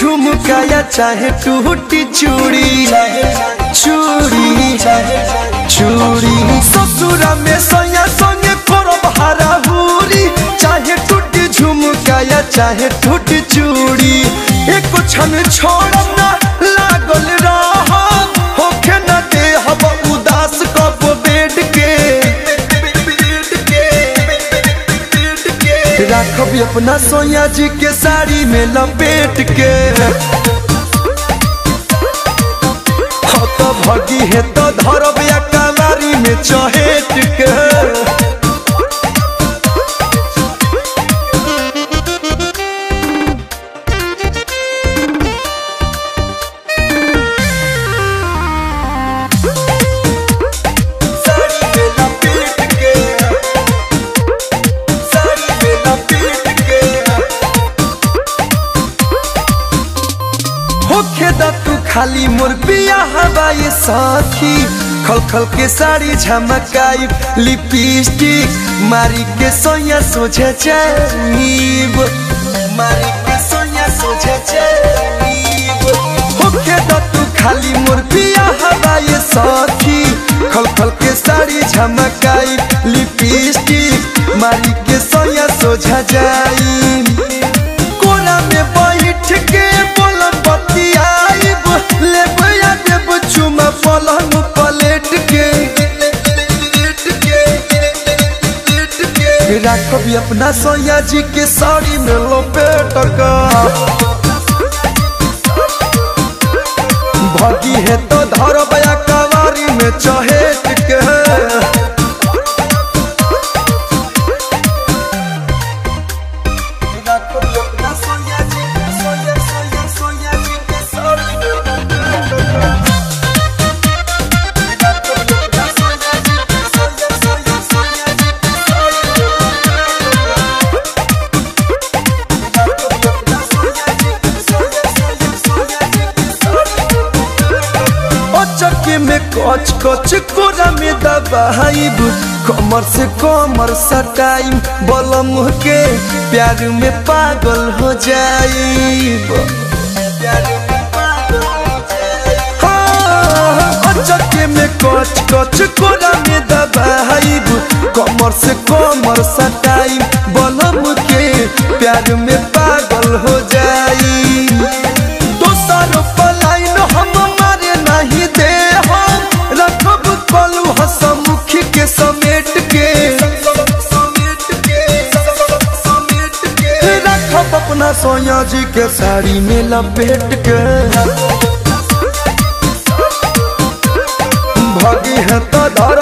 झुमका या चाहे टूटी चूड़ी चूड़ी चूड़ी ससुरा में सैया संगे करब हराहुरी चाहे टूटी झुमका या चाहे टूटी चूड़ी एक क्षण छोड़ब ना लागल रह होखे न दे हब उदास कब बेड के राखब अपना सोया जी के साड़ी में लपेट के हो तो भगी है तो धरब या कलारी में चहेट के साड़ी में लपेट के साड़ी में लपेट के होखे दा तू खाली मोर पिया हवाई साथी खल खल के साड़ी झमकाई लिपस्टिक मारी के सोया सोझे जाइब मारी के सोया सोझे जाइब होखे दा तू खाली मोर पिया हवाई साथी खल खल के साड़ी झमकाई लिपस्टिक मारी के सोया सोझा जाई कोना में बैठ के बोलम बतियाइब लेब या देब चुमा पलंग पलेट के राखब अपना सोया जी के साड़ी में लपेट का भगी है तो धरब या कवारी में चहेट के चक्के में कच कच कोरा में दबाइब कमर से कमर सटाइम बलम के प्यार में पागल हो जाइब हाँ, चक्के में कच कच कोरा में दबाइब कमर से कमर सटाइम बलम के प्यार में पागल हो जाइब दोसर पलायन हम मारे नहीं दे हम रखब कलू हसमुखी के समेट के रखब अपना सोया जी के साड़ी में लपेट के भगी है तो धर